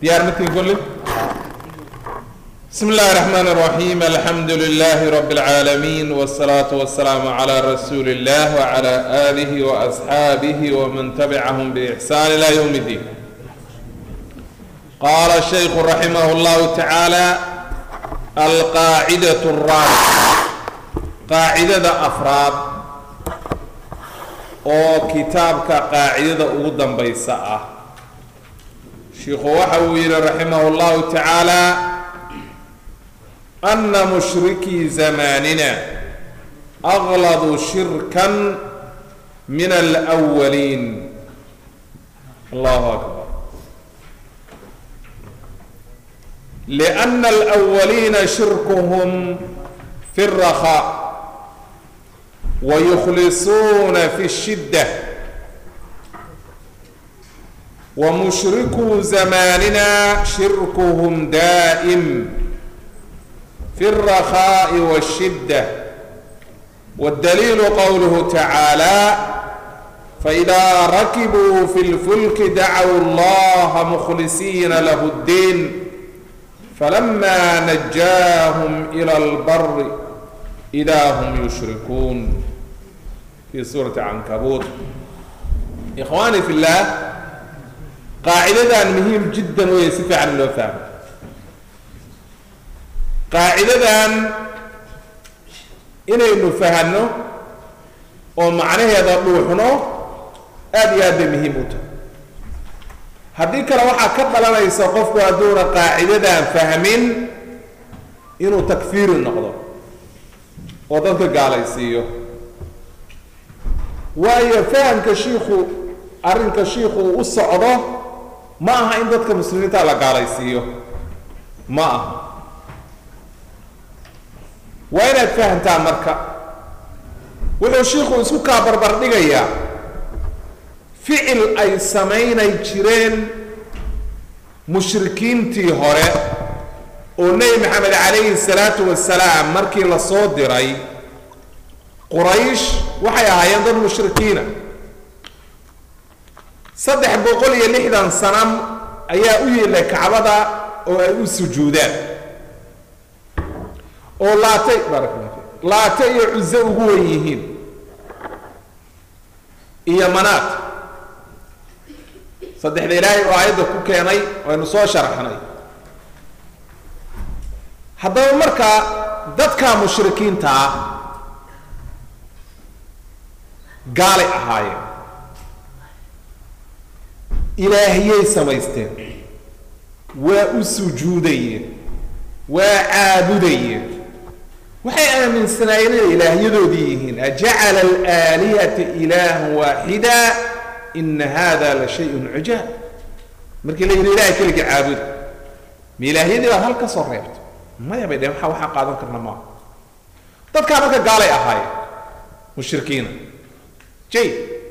diyaar markii kulli بسم الله الرحمن الرحيم الحمد لله رب العالمين والصلاة والسلام على رسول الله وعلى آله وأصحابه ومن تبعهم بإحسان إلى يوم الدين قال الشيخ رحمه الله تعالى القاعدة الرابعة قاعدة أفراد oo kitaabka qaacidada ugu dambaysa ah sheikhu waxa uu yidhi raximah اllahu tacaala ana mushrikii zamanina agladu shirkan min alأwaliin allahu akbar لأن الأولين شركهم في الرخاء ويخلصون في الشدة ومشركو زماننا شركهم دائم في الرخاء والشدة والدليل قوله تعالى فإذا ركبوا في الفلك دعوا الله مخلصين له الدين فلما نجاهم إلى البر إذا هم يشركون في سورة عنكبوت إخواني في الله قاعدة مهم جدا ويسفع عن الوفاء قاعدة inaynu fahanno oo macnaheeda dhuuxno aada iyo aad bay muhiim u tahay haddii kale waxaa ka dhalanaysa qofku hadduuna qaacidadan fahmin inuu takfiiri noqdo oo dadka gaalaysiiyo waayo fahamka shiikhu arrinka shiikhu uu u socdo ma aha in dadka muslimiinta la gaalaysiiyo ma aha waa inaad fahamtaa marka wuxuu shiikhu isku kaa barbar dhigayaa ficil ay samaynay jireen mushrikiintii hore oo nebi maxamed calayhi salaatu wasalaam markii la soo diray quraysh waxay ahaayeen dad mushrikiina saddex boqol iyo lixdan sanam ayaa u yeelay kacbada oo ay u sujuudaan oo laate baarakallah fi laate iyo cuso ugu wen yihiin iyo manaat saddexda ilaahay oo aayadda ku keenay waynu soo sharaxnay haddaba markaa dadka mushrikiinta ah gaalay ahaayeen ilaahiyay samaysteen waa u sujuudayeen waa caabudayeen waxay aaminsanaayeen inay ilaahyadoodii yihiin ajacala alaalihata ilaahan waaxida ina hada la shayun cujaab markii la yidhi ilahay keliga caabuda ma ilaahyadii baad hal ka soo reebto maya bay dheheen waxa waxaa qaadan karna maaha dadkaa marka gaalay ahaayeen mushrikiina jay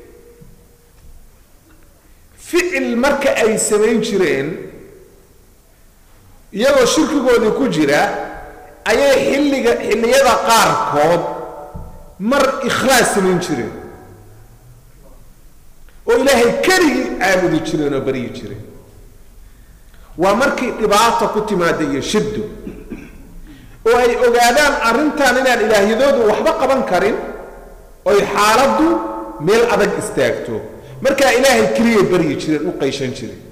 ficil marka ay samayn jireen iyagoo shirkigoodii ku jira ayay xilliga xilliyada qaarkood mar ikhlaas samayn jireen oo ilaahay keligii caabudi jireen oo baryi jireen waa markii dhibaata ku timaada iyo shiddo oo ay ogaadaan arrintan inaan ilaahyadoodu waxba qaban karin oy xaaladdu meel adag istaagto markaa ilaahay keliyay baryi jireen u qayshan jireen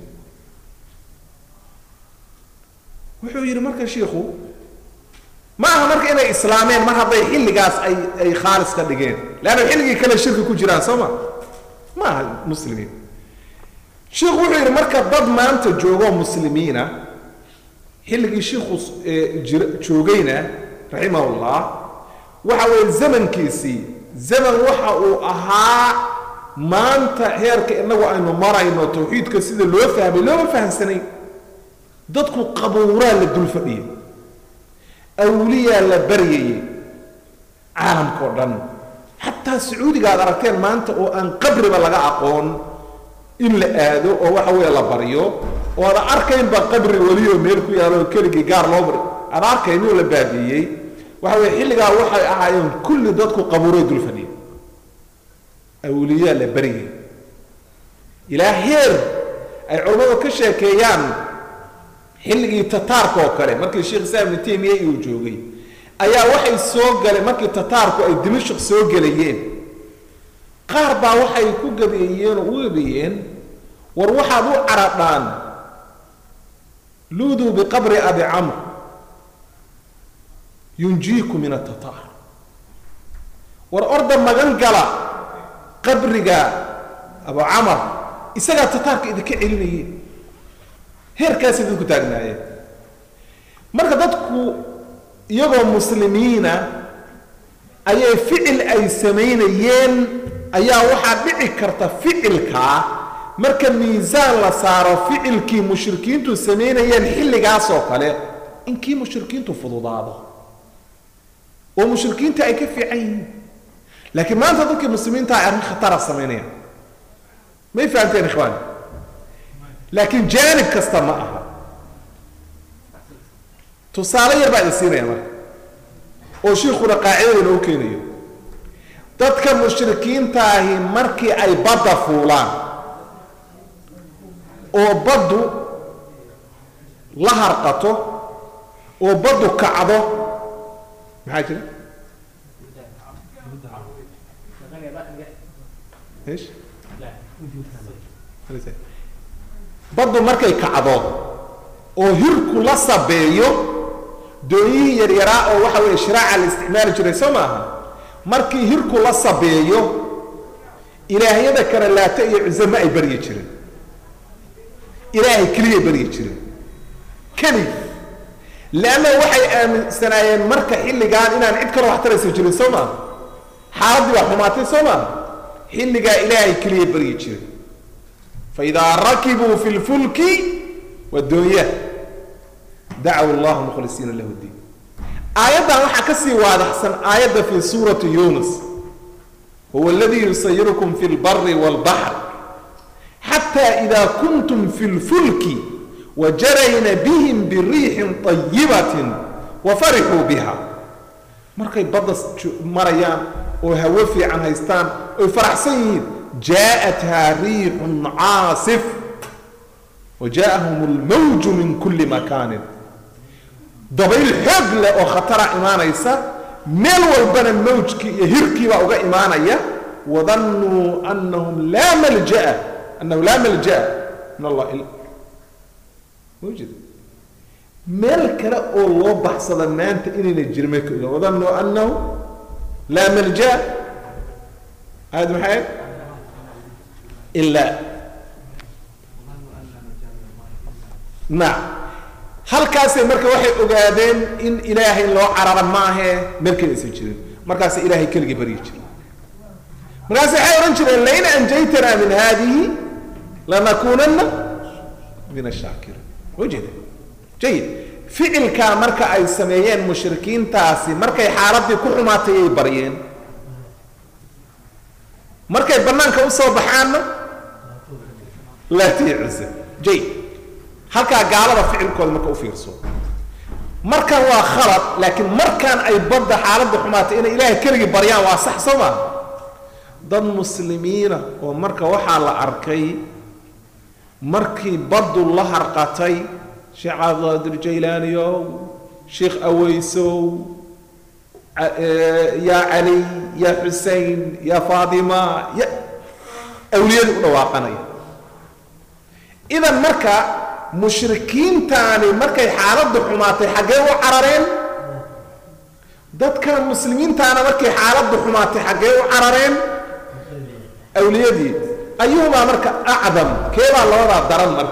wuxuu yidhi marka shiikhu ma aha marka inay islaameen mar hadday xilligaas ay ay khaalis ka dhigeen leanna xilligii kale shirki ku jiraan soo ma ma aha muslimiin shiikhu wuxuu yidhi marka dad maanta joogoo muslimiina xilligii shiikhu jir joogayna raximahullah waxa weeye zamankiisii zaman waxa uu ahaa maanta heerka inagu aynu marayno tawxiidka sida loo fahmay looma fahamsanayn dadku qabuuraa la dul fadhiyay awliyaa la baryayay caalamka oo dhan xataa sacuudiga aad aragteen maanta oo aan qabriba laga aqoon in la aado oo waxa weeye la baryo oo aada arkaynba qabri welioo meel ku yaalo keligii gaar loo bari aada arkayn oo la baabiiyey waxa weye xilligaa waxay ahaayeen kulli dadku qabuuray dul fadhiyay awliyaa la baryay ilaa heer ay culammadu ka sheekeeyaan xilligii tataarka oo kale markii sheekh islaam ibnu taymiya uu joogay ayaa waxay soo galeen markii tataarku ay dimashq soo gelayeen qaar baa waxay ku gabeeyeen oo u gabeeyeen war waxaad u caradhaan luuduu biqabri abi camr yunjiiku min atataar war orda magan gala qabriga abu camar isagaa tataarka idinka celinayeen heerkaas idinku taagnaayeen marka dadku iyagoo muslimiina ayay ficil ay samaynayeen ayaa waxaa dhici karta ficilkaa marka miisaan la saaro ficilkii mushrikiintu samaynayeen xilligaas oo kale in kii mushrikiintu fududaado oo mushrikiinta ay ka fiican yihiin laakiin maanta dadkii muslimiinta ay arrin khatara samaynayaan may fahamteen ikhwaan laakiin jaanib kasta ma aha tusaale yar baa idin siinaya marka oo shiikuna qaacidada inoo keenayo dadka mushrikiintaahi markii ay badda fuulaan oo baddu la harqato oo baddu kacdo maxaa jira ايش؟ baddu markay kacdo oo hirku la sabeeyo doonyihii yaryaraa oo waxa weeye shiraaca la isticmaali jiray soo maaha markii hirku la sabeeyo ilaahyada kale laata iyo cuze ma ay baryi jirin ilaahay keliyay baryi jirin keligi leanna waxay aaminsanaayeen marka xilligaan inaan cid kale wax taraysa jirin soo maaha xaaladdii baa xumaatay soo maaha xilligaa ilaahay keliyay baryi jirin faidaa rakibuu fi lfulki wadoonyaha dacaw allahu mukhlisiina lahu diin aayaddan waxaa ka sii waadaxsan aayadda fi suurati yunus huwa aladii yusayirukum fi lbari walbaxr xata ida kuntum fi lfulki wajarayna bihim biriixin طayibatin wafarixuu biha markay badda marayaan oo hawo fiican haystaan oy faraxsan yihiin jaaءathaa riixun caasif wajaءahum اlmawju min kuli makaanin dabayl xoog leh oo khatara imaanaysa meel walbana mawjkii iyo hirkiibaa uga imaanaya wadannuu anahum laa malja'a annahu laa malja'a min allah ila mawjid meel kale oo loo baxsada maanta inayna jirin may ka ogaan wadannuu annahu laa malja'a aad maxay ilaa nacam halkaasay marka waxay ogaadeen in ilaahay loo carara maahee meelkale aysan jirin markaasay ilaahay keligii baryi jiren markaas waxay odhan jireen lain anjaytana min hadihi lanakunana min ashaakiriin ujeeda jayid ficilkaa marka ay sameeyeen mushrikiintaasi markay xaaladii ku xumaatay ay baryeen markay banaanka usoo baxaanna laatiya cusa jayid halkaa gaalada ficilkooda marka u fiirso markan waa khalad laakiin markaan ay badda xaaladda xumaatay inay ilaahay keligii baryaan waa sax soo maa dad muslimiina oo marka waxaa la arkay markii baddu la harqatay sheekh cabdilqaadir jaylaaniyow sheekh aweysow yaa cali yaa xusein yaa faatima ya awliyadii u dhawaaqanaya idan marka mushrikiintaani markay xaaladdu xumaatay xaggee u carareen dadkan muslimiintaana markay xaaladdu xumaatay xaggee u carareen awliyadii ayuhumaa marka acdam keebaa labadaa daran marka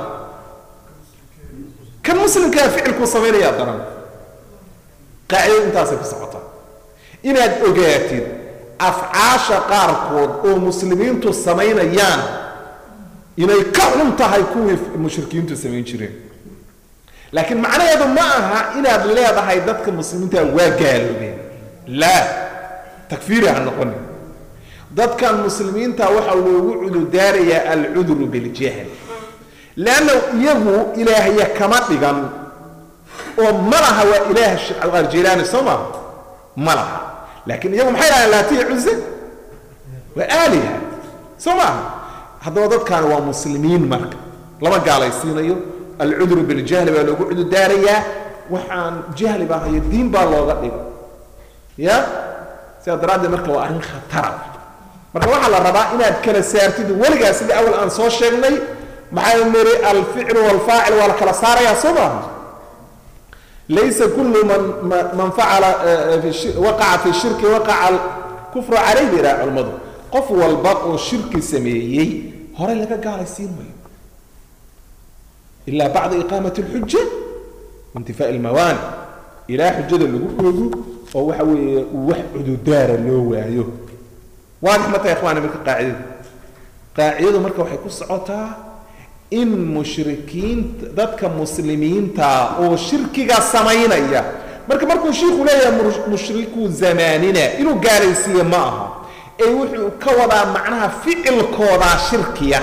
kan muslimkaa ficilkuu samaynayaa daran qaacidadu intaasay ku socotaa inaad ogaatid afcaasha qaarkood oo muslimiintu samaynayaan inay ka xun tahay kuwii mushrikiintu samayn jireen laakiin macnaheedu ma aha inaad leedahay dadka muslimiinta waa gaaloobeen laa takfiiri ha noqonin dadkan muslimiinta waxaa loogu cududaarayaa alcudru biljahl leanna iyagu ilaahya kama dhigan oo ma laha waa ilaah aljilaani soo maha ma laha laakiin iyagu maxay dhahaan laatiya cuze waa aaliha soo maaha haddaba dadkaani waa muslimiin marka lama gaalaysiinayo alcudru biljahli baa loogu cududaarayaa waxaan jahli baa hayo diin baa looga dhigo ya sidaa daraaddeed marka waa arrin khatara marka waxaa la rabaa inaad kala saartid weligaa sidii awal aan soo sheegnay maxaa niri alficlu walfaacil waa la kala saarayaa soo maaha laysa kullu man man facala waqaca fi shirki waqaca kufru calayh bay yidhaha culimmadu qof walba oo shirki sameeyey horey laga gaalaysiin mayo ilaa bacda iqaamati alxuja waintifaa'i almawaani ilaa xujada lagu oogo oo waxa weeye wax cududaara loo waayo waadix ma tahay ikhwaani marka qaacidadu qaacidadu marka waxay ku socotaa in mushrikiinta dadka muslimiinta oo shirkiga samaynaya marka markuu shiiku leeyahay mushriku zamaanina inuu gaalaysiiye ma aha ee wuxuu ka wadaa macnaha ficilkoodaa shirkiya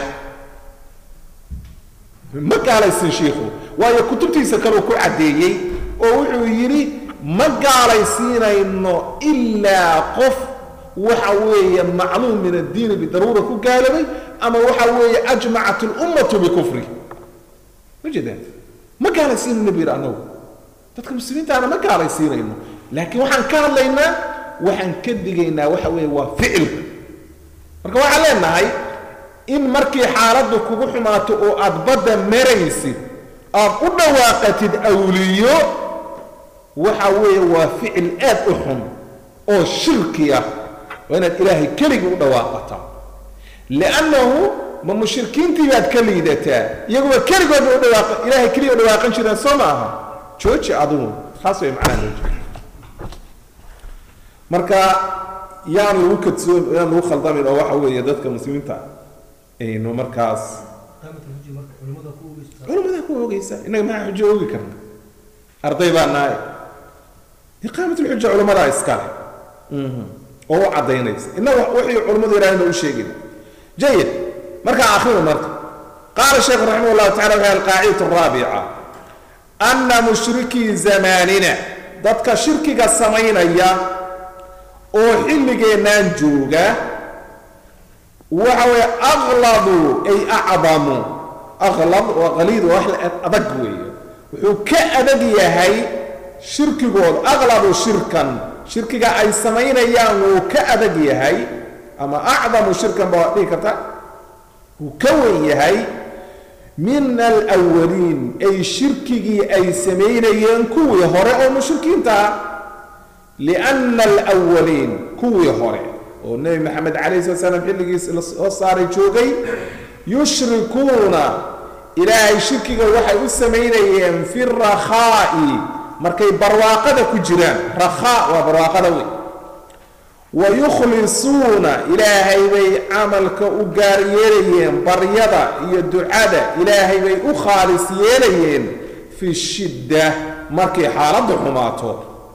ma gaalaysin shiikhu waayo kutubtiisa kaleu ku caddeeyey oo wuxuu yidhi ma gaalaysiinayno ilaa qof waxa weeye macluum min addiini bidaruura ku gaalobay ama waxa weeye ajmacat lummatu bikufri ma jeedaan ma gaalaysiinayno bu yidhi annagu dadka muslimiintaana ma gaalaysiinayno laakiin waxaan ka hadlaynaa waxaan ka digaynaa waxa weeye waa ficilka marka waxaan leenahay in markii xaaladdu kugu xumaato oo aad badda maraysid aad u dhawaaqatid awliyo waxa weeye waa ficil aad u xun oo shirki ah waa inaad ilaahay keligii u dhawaaqataa liannahu ma mushrikiintii baad ka liidataa iyaguba keligoodba u dhawaaqa ilaahay keliya u dhawaaqan jireen soo ma aha jooji adugu taas way macnaha jooji marka yaan lagu kadsoon yaan lagu khaldamin oo waxa weeye dadka muslimiinta aynu markaas culimada ku ogeysa innaga maxaa xujo ogi karna arday baa nahay iqaamat lxuja culimadaa iskale oo u caddaynaysa innaga wixii culimmadu yidhahdeen u sheegin jayid markaa akhrimu marka qaala sheekh raximah allahu tacala waxa alqaacidatu araabica ana mushrikii zamaanina dadka shirkiga samaynaya oo xilligeennaan jooga waxa weeye aqladu ay acdamu aqlad waa qaliid waa wax adag weeye wuxuu ka adag yahay shirkigooda aqladu shirkan shirkiga ay samaynayaan wuu ka adag yahay ama acdamu shirkan baa dhihi karta wuu ka wen yahay min alwaliin ay shirkigii ay samaynayeen kuwii hore oo mushrikiinta ah lianna alwaliin kuwii hore oo nebi maxamed calayh sala slam xilligiis la soo saaray joogay yushrikuuna ilaahay shirkiga waxay u samaynayeen fi rakhaa'i markay barwaaqada ku jiraan rakhaa waa barwaaqada weyn wa yukhlisuuna ilaahay bay camalka u gaar yeelayeen baryada iyo ducada ilaahay bay u khaalis yeelayeen fi shidda markay xaaladdu xumaato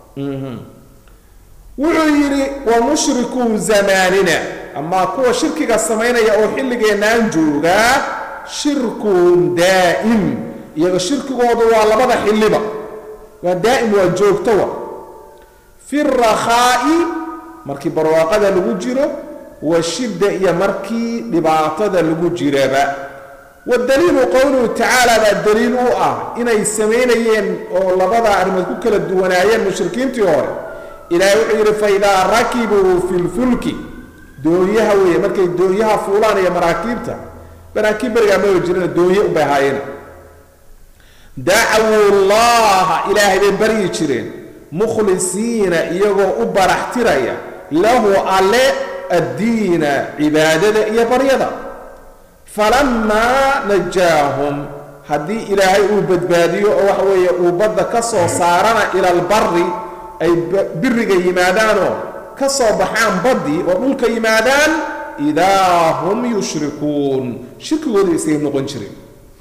wuxuu yidhi wa mushrikuu zamaanina amaa kuwa shirkiga samaynaya oo xilligeennaan joogaa shirkuhum daa'im iyaga shirkigoodu waa labada xilliba waa daa'im waa joogtowa fi rakhaa'i markii barwaaqada lagu jiro wa shidda iyo markii dhibaatada lagu jiraba wadaliilu qowluhu tacaala baa daliil u ah inay samaynayeen oo labada arrimood ku kala duwanaayeen mushrikiintii hore ilaahay wuxuu yidhi faidaa rakibuu fi lfulki doonyaha weeye markay doonyaha fuulaan iyo maraakiibta maraakiib berigaa maba jirina doonye ubay haayeen dacwuu llaha ilaahay bay baryi jireen mukhlisiina iyagoo u baraxtiraya lahu alle addiina cibaadada iyo baryada falamaa najaahum haddii ilaahay uu badbaadiyo oo waxa weeye uu badda ka soo saarana ila albari ay biriga yimaadaanoo ka soo baxaan baddii oo dhulka yimaadaan idaa hum yushrikuun shirkigooda isay noqon jireen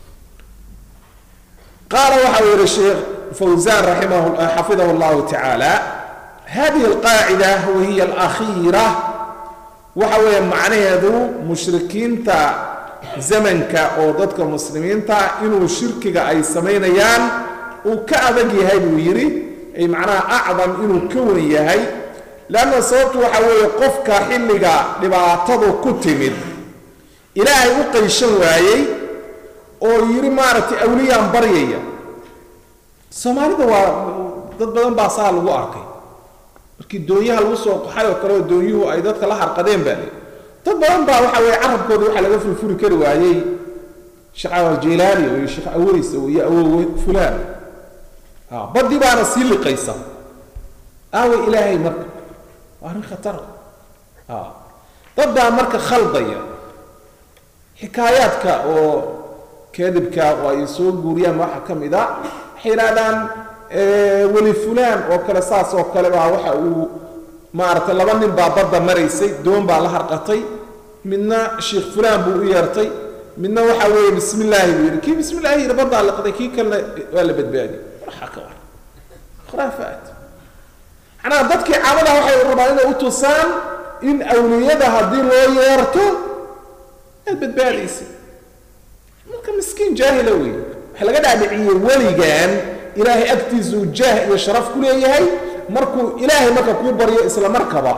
qaala waxa uu yihi sheekh fawzan xafidahu llahu tacaala hadihi alqaacida wahiya alakhiira waxa weeye macnaheedu mushrikiinta zamanka oo dadka muslimiinta inuu shirkiga ay samaynayaan uu ka adag yahay buu yidhi ay macnaha acdam inuu ka wen yahay leanna sababtu waxa weeye qofka xilliga dhibaatadu ku timid ilaahay u qayshan waayey oo yidhi maaragtay awliyaan baryaya soomaalida waa dad badan baa saa lagu arkay markii doonyaha lagu soo qaxay oo kale oo doonyuhu ay dadka la harqadeen baa le dad badan baa waxa weeye carabkooda waxaa laga furfuri kari waayey sheekh jeylaani iyo sheekh aweys iyo awowe fulaan badii baana sii liqaysa aawe ilaahay marka waa arrin khatar dad baa marka khaldaya xikaayaadka oo kadibka oo ay soo guuriyaan waxaa ka mid a waxay yidhahdaan weli fulaan oo kale saas oo kale baa waxa uu maaragtay laba nin baa badda maraysay doon baa la harqatay midna sheikh fulaan buu u yeertay midna waxa weeye bismi illaahi buu yidhi kii bismi illaahi yidhi baddaa liqday kii kalena waa la badbaadiyey waxaa ka war khuraafaat macnaha dadkii caamada waxay rabaan inay u tusaan in awliyada haddii loo yeerto aad badbaadaysa marka miskiin jaahila wey waxaa laga dhaadhiciyey weligan ilaahay agtiisuu jaah iyo sharaf ku leeyahay markuu ilaahay marka kuu baryo isla markaba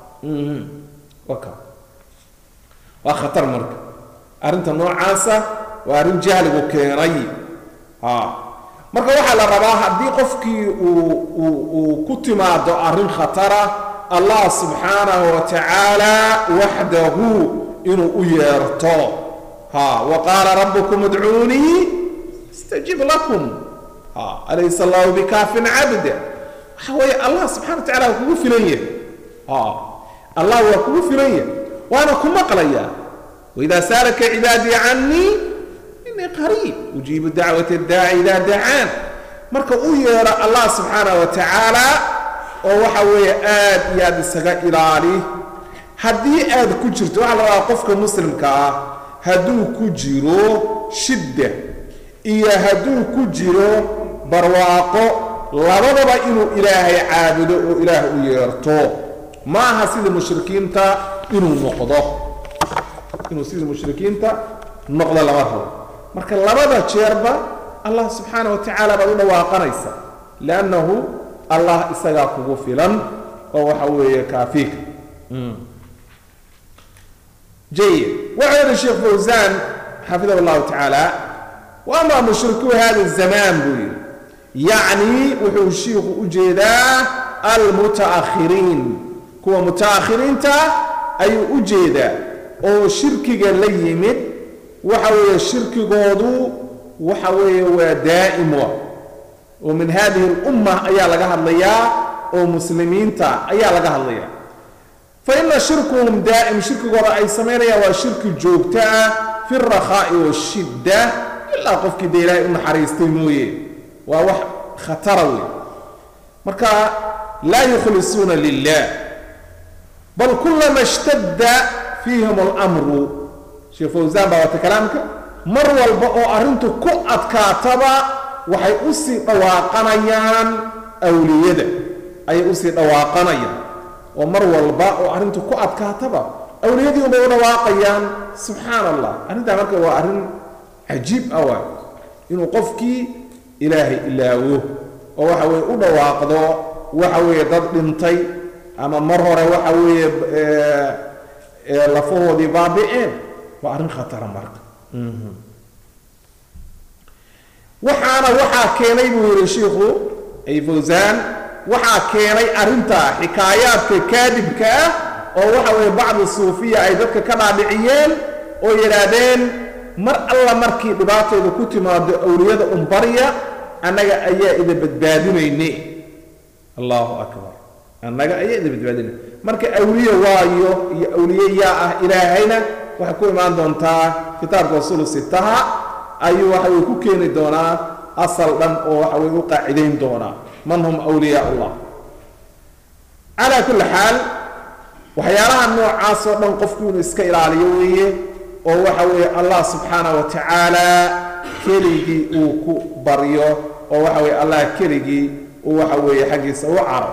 waa khatar marka arrinta noocaasa waa arrin jahligu keenay marka waxaa la rabaa haddii qofkii uu uu ku timaado arrin khatara allah subxaanahu wa tacaala waxdahu inuu u yeerto ha wa qaala rabbukum idcuunii astajib lakum ha alaysa allahu bikaafin cabda waxa weeye allah subxana wa tacala waa kugu filan yahay ha allah waa kugu filan yahay waana ku maqlaya waidaa saalaka cibaadii canii inii qariib ujiibu dacwat daaci idaa dacaan marka u yeedho allah subxaana wa tacaala oo waxa weeye aad iyo aad isaga ilaali haddii aad ku jirto waxaa la rabaa qofka muslimka ah hadduu ku jiro shidda iyo hadduu ku jiro barwaaqo labadaba inuu ilaahay caabudo oo ilaah u yeerto ma aha sida mushrikiinta inuu noqdo inuu sida mushrikiinta noqdo lama rabo marka labada jeerba allah subxaana wa tacaala baad u dhawaaqanaysa liannahu allah isagaa kugu filan oo waxa weeye kaafiika jayid wuxuu yihi sheekh fawsaan xafidahu llahu tacaala wa ama mushrikuu hada zamaan buu yidhi yacni wuxuu shiikhu u jeedaa almutaakhiriin kuwa mutaakhiriinta ayuu u jeedaa oo shirkiga la yimid waxa weeye shirkigoodu waxa weeye waa daa'im wa oo min hadihi اlumma ayaa laga hadlayaa oo muslimiinta ayaa laga hadlayaa faina shirkuhum daa'im shirkigooda ay samaynayaan waa shirki joogto ah fi اrakhaa'i washidda ilaa qofkii dee ilaahay u naxariistay mooye waa wax khatara wey marka laa yukhlisuuna lilah bal kulama ishtadda fiihim اlmru sheekh fawsaan baa wata kalaamka mar walba oo arrintu ku adkaataba waxay u sii dhawaaqanayaan awliyada ayay usii dhawaaqanayaan oo mar walba oo arrintu ku adkaataba awliyadii unbay u dhawaaqayaan subxaan allah arrintaa marka waa arrin cajiib ah waay inuu qofkii ilaahay ilaawo oo waxa weeye u dhawaaqdo waxa weeye dad dhintay ama mar hore waxa weeye lafahoodii baabi'een waa arrin khatara marka waxaana waxaa keenay buu yidhi shiikhu ay fawsaan waxaa keenay arrintaa xikaayaadka kaadibka ah oo waxa weeye bacdi suufiya ay dadka ka dhaadhiciyeen oo yidhaahdeen mar alla markii dhibaatooda ku timaado awliyada umbarya annaga ayaa ida badbaadinayne allahu akbar annaga ayaa ida badbaadinay marka awliye waayo iyo awliye yaa ah ilaahayna waxay ku imaan doontaa kitaabka usulu sitaha ayuu waxa weye ku keeni doonaa asal dhan oo waxa weye u qaacidayn doonaa man hum awliyaa allah calaa kulli xaal waxyaalaha noocaas oo dhan qofku inuu iska ilaaliyo weeye oo waxa weeye allah subxaana wa tacaala keligii uu ku baryo oo waxa weye allah keligii uu waxa weeye xaggiisa u caro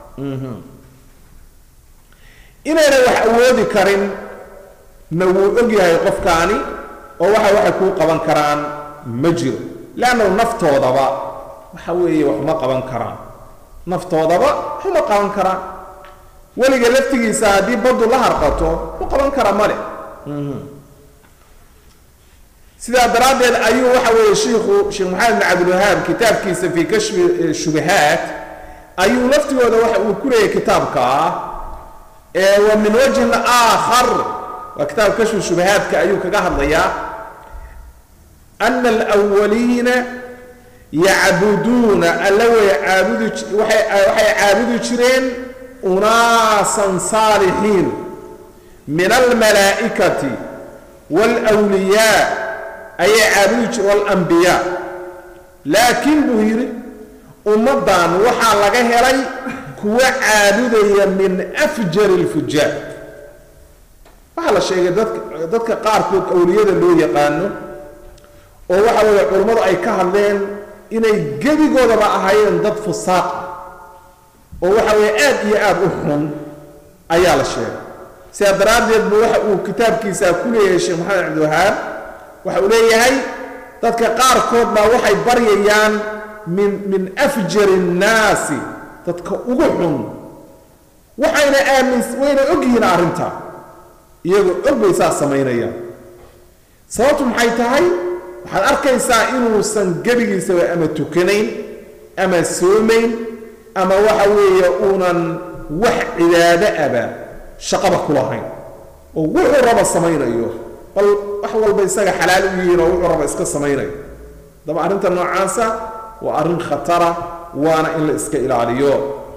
inayna wax awoodi karin na wuu og yahay qofkaani oo waxa waxay kuu qaban karaan ma jiro leannahu naftoodaba waxa weeye waxuma qaban karaan naftoodaba waxuma qaban karaan weliga laftigiisa haddii baddu la harqato u qaban kara male sidaa daraaddeed ayuu waxa weeye shiikhu sheekh maxamed bin cabdilwahaab kitaabkiisa fii kashfi shubahaat ayuu laftigooda waxa uu ku leeyahay kitaabka ee wa min wajhin aakhar waa kitaab kashfi shubahaadka ayuu kaga hadlayaa ana alwaliina yacbuduuna alla way caabudi waxay waxay caabudi jireen unaasan saalixiin min almalaa'ikati waalwliyaa ayay caabudi jireen waalambiyaa laakiin buu yidhi ummaddan waxaa laga helay kuwa caabudaya min afjari alfujaar waxaa la sheegay dadka dadka qaarkood awliyada loo yaqaano oo waxa weeye culummadu ay ka hadleen inay gebigoodaba ahaayeen dad fusaaq oo waxa weeye aad iyo aad u xun ayaa la sheegay sidaa daraaddeed buu waxa uu kitaabkiisa ku leeyahay sheekh maxamed cabdiwahaab waxa uu leeyahay dadka qaarkood baa waxay baryayaan min min afjari nnaasi dadka ugu xun waxayna aamins wayna ogyihiin arrintaa iyagoo og bay saa samaynayaan sababtu maxay tahay waxaad arkaysaa inuusan gebigiisaba ama tukanayn ama soomayn ama waxa weeye uunan wax cibaado aba shaqaba ku lahayn oo wuxuu raba samaynayo bal wax walba isaga xalaal u yihiin oo wuxuu raba iska samaynayo daba arrinta noocaasa waa arrin khatara waana in la iska ilaaliyo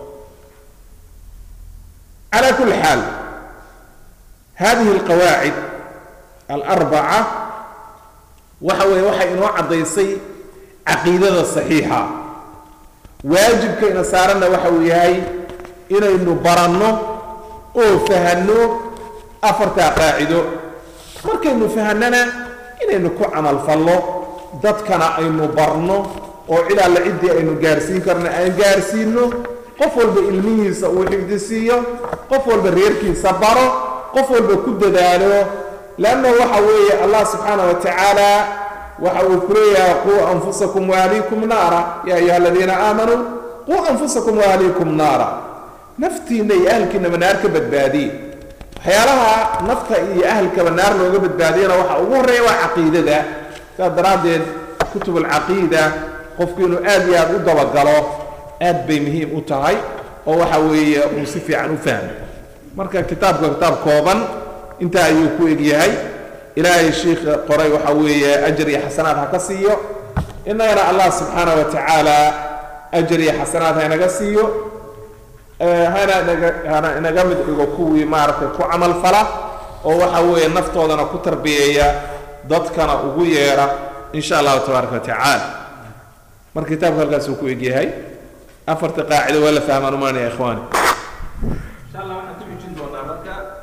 calaa kulli xaal hadihi alqawaacid alarbaca waxa weeye waxay inoo caddaysay caqiidada saxiixa waajibka ina saaranna waxa uu yahay inaynu baranno oo fahanno afartaa qaacido markaynu fahanana inaynu ku camalfallo dadkana aynu barno oo cid alle ciddii aynu gaarsiin karno aan gaarsiinno qof walba ilmihiisa uu xifdisiiyo qof walba reerkiisa baro qof walba ku dadaalo leanna waxa weeye allah subxaana wa tacaala waxa uu ku leeyahay quu anfusakum waahliikum naara yaa ayuha aladiina aamanuu quu anfusakum waahliikum naara naftiinna iyo ahalkiinaba naar ka badbaadiye waxyaalaha nafta iyo ahalkaba naar looga badbaadiyana waxa ugu horreeya waa caqiidada saas daraaddeed kutub alcaqiida qofku inuu aad iyo aad u dabagalo aad bay muhiim u tahay oo waxa weeye uu si fiican u fahmo marka kitaabka kitaab kooban intaa ayuu ku egyahay ilaahay shiikha qoray waxa weeye ajar iyo xasanaad ha ka siiyo innagana allah subxaana wa tacaala ajar iyo xasanaad ha inaga siiyo hana naga hana inaga mid dhigo kuwii maaragtay ku camal fala oo waxa weeye naftoodana ku tarbiyeeya dadkana ugu yeedha in sha allahu tabaaraka wa tacaala marka kitaabka halkaasuu ku egyahay afarta qaacido waa la fahmaan umaanaya ikhwaani insha allah waxaan ku xijin doonaa marka